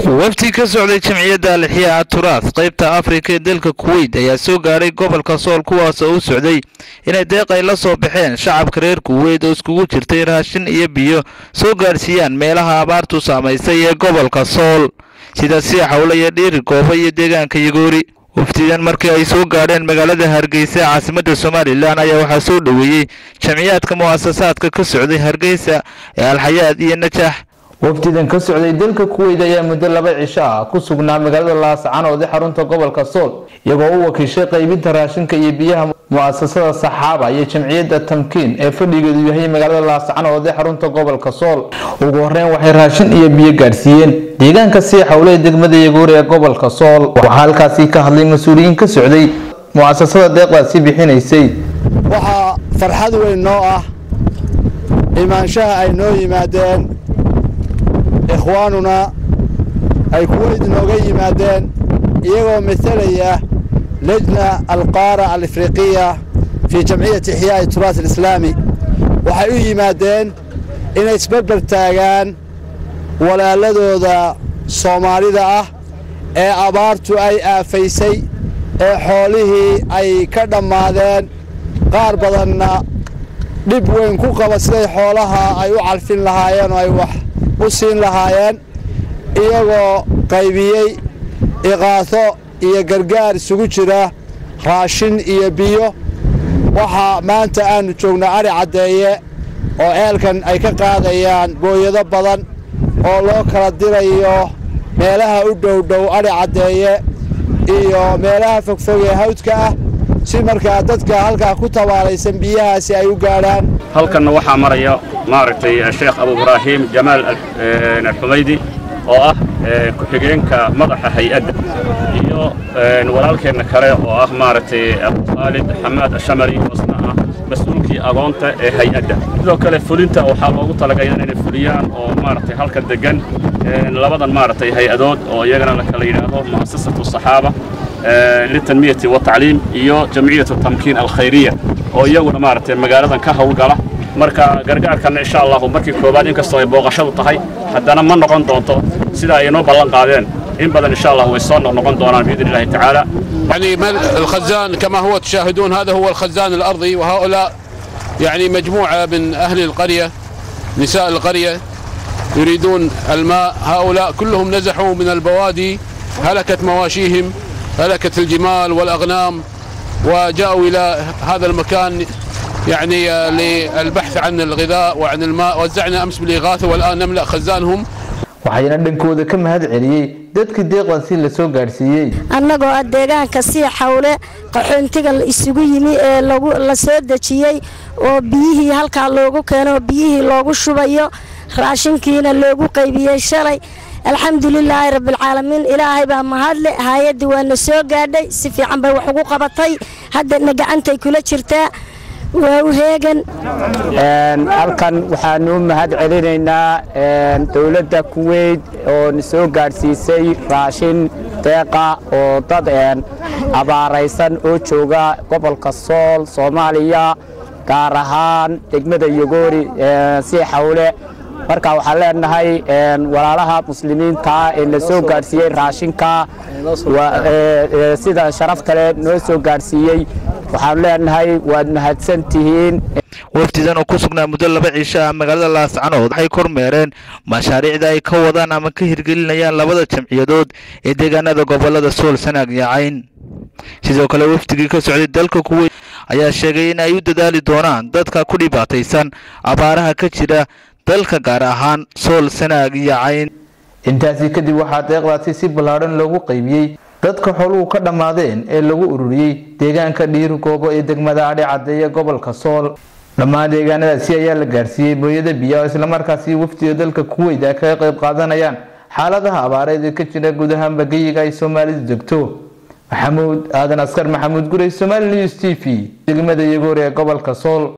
wafdi ka socday jamciyadda alixiya aturaas qaybta afrika ee dalka kuweyt ayaa soo gaadhay gobolka sool kuwaas oo u socday inay deeq ay la soo baxeen shacabka reer kuweyt oo iskugu jirtay raashin iyo biyo soo gaadhsiiyaan meelaha abaartu saamaysay ee gobolka sool sida siixawle iyo dhiiri goobo iyo deegaanka yagoori wafdidan markii ay soo gaadheen magaalada hargeysa caasimadda somalilan ayaa waxaa soo dhoweeyey jamciyaadka mu'asasaadka ka socday hargeysa ee alxayaad iyo najaax wafdidan ka socday dalka kuweyt ayaa muddo laba cisho ah ku sugnaa magaalada laascanood ee xarunta gobolka sool iyagoo u wakiishay qaybinta raashinka iyo biyaha mu'asasada saxaaba iyo jamciyadda tamkiin ee fadhigeedu yahay magaalada laascanood ee xarunta gobolka sool ugu horeyn waxay raashin iyo biyo gaadhsiiyeen deegaanka sii xawle ee degmada yagoori ee gobolka sool waxaa halkaasi ka hadlay mas-uuliyiin ka socday mu'asasada deeqdaasi bixinaysay waxaa farxad weyn noo ah imaanshaha ay noo yimaadeen ikhwaanuna ay kuweyd nooga yimaadeen iyagoo matalaya lejna alqaara alifriqiya fii jamciyati ixyaa'i turaas alislaami waxay u yimaadeen inay isbarbar taagaan walaaladooda soomaalida ah ee abaartu ay aafaysay ee xoolihii ay ka dhammaadeen qaar badanna dhib weyn ku qaba siday xoolaha ay u calfin lahaayeen oo ay wax u siin lahaayeen iyagoo qaybiyey iqaaso iyo gargaar isugu jira raashin iyo biyo waxaa maanta aannu joognaa adhi caddeeye oo eelkan ay ka qaadayaan booyado badan oo loo kala dirayo meelaha u dhowdhow adhi caddeeye iyo meelaha fogfog ee hawdka ah si markaa dadka halkaa ku tabaalaysan biyahaasi ay u gaadhaan halkanna waxaa maraya maaragtay sheekh abu ibraahim jamaal alxumaydi oo ah ku-xigeenka madaxa hay-adda iyo walaalkeenna kale oo ah maaragtay abu khaalid xamaad ashamari oosna ah mas-uulkii agoonta ee hay-adda sidoo kale fulinta waxaa loogu talagaya inay fuliyaan oo maaragtay halkan degan labadan maaragtay hay-adood oo iyagana la kala yidhaahdo mu'asasatu saxaaba litanmiyati watacliim iyo jamciyatu tamkiin alkhayriya oo iyaguna maaragtay magaaladan ka howlgala marka gargaarkanna insha allahu markii koowaad inkastoo ay booqashadu tahay haddana ma noqon doonto sida ay inoo ballan qaadeen in badan insha allah way soo noqnoqon doonaan biidn illahi tacaala يعني الخزان كما هو تشاهدون هذا هو الخزان الأرضي وهؤلاء يعني مجموعة من أهل القرية نساء القرية يريدون الماء هؤلاء كلهم نزحوا من البوادي هلكت مواشيهم هلكت الجمال والأغنام وجاءوا إلى هذا المكان يعني للبحث عن الغذاء وعن الماء وزعنا أمس بالإغاثة والآن نملأ خزانهم waxayna dhankooda ka mahad celiyey dadkii deeqdaasi la soo gaadhsiiyey annagoo ah deegaanka sii xawle qaxoontiga isugu yimi ee la soo dejiyey oo biyihii halkaa loogu keeno biyihii loogu shubayo raashinkiina loogu qaybiyey shalay alxamdulilaahi rabbilcaalamiin ilaahay baa mahadle hay-addii waana soo gaadhay si fiican bay wax ugu qabatay haddana gacantay kula jirtaa waa u heegan halkan waxaanu u mahad celinaynaa dowladda kuweyt oo na soo gaadhsiisay raashin deeqa oo dad abaaraysan oo jooga gobolka sool soomaaliya gaar ahaan degmada yogoori sii xawle marka waxaan leenahay walaalaha muslimiinta ee na soo gaadhsiiyey raashinka sida sharafta leh noo soo gaadhsiiyey waxaan leenahay waad mahadsan tihiin wafdidan oo ku sugnaa muddo laba cisho ah magaalada laascanood waxay kormeereen mashaariicda ay ka wadaan ama ka hirgelinayaan labada jamciyadood ee deegaanada gobolada sool sanaag iyo cayn sidoo kale wafdigii ka socday dalka kuweyt ayaa sheegay in ay u dadaali doonaan dadka ku dhibaataysan abaaraha ka jira dalka gaar ahaan sool sanaag iyo cayn intaasi kadib waxaa deeqdaasi si ballaadhan loogu qaybiyey dadka xooluhu ka dhammaadeen ee lagu ururiyey deegaanka dhiiri goobo ee degmada adhi caddeeye gobolka sool dhammaan deegaanadaasi ayaa la gaadhsiiyey booyada biya oo islamarkaasi wafdiga dalka kuweyt ay kaga qayb qaadanayaan xaaladaha abaareed ee ka jira guud ahaanba geyiga ay soomaalidu degto maxamuud aadan askar maxamuud gurey somaali news t v degmada yagoor ee gobolka sool